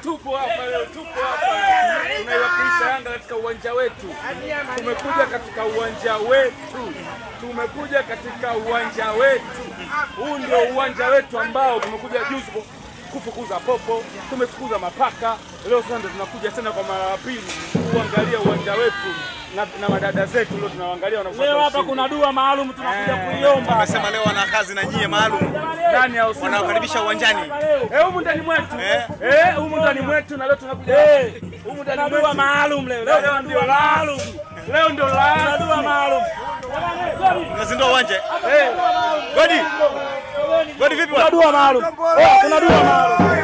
tupo hapa leo, tupo hapa tunaiwakilisha Yanga katika uwanja wetu. Tumekuja katika uwanja wetu, tumekuja katika uwanja wetu. Huu ndio uwanja wetu ambao tumekuja juzi ku- kufukuza popo, tumefukuza mapaka. Leo sasa ndio tunakuja tena kwa mara ya pili kuangalia uwanja wetu na, na madada zetu leo tunawaangalia wanafuata Leo hapa ushindi. kuna dua maalum tunakuja Eh. kuiomba. Wamesema leo wana kazi na nyie maalum, ndani ya Simba. wanawakaribisha uwanjani. Eh, humu ndani mwetu. Eh. Eh, humu ndani mwetu na leo tunakuja. Eh. Humu ndani Kuna dua mwetu. maalum leo. Leo Leo kuna ndio dua maalum. rasmi. Leo ndio Kuna dua rasmi. maalum. Unazindua uwanja Eh. Godi, Godi vipi Kuna bwana? dua maalum. Oh, kuna dua maalum.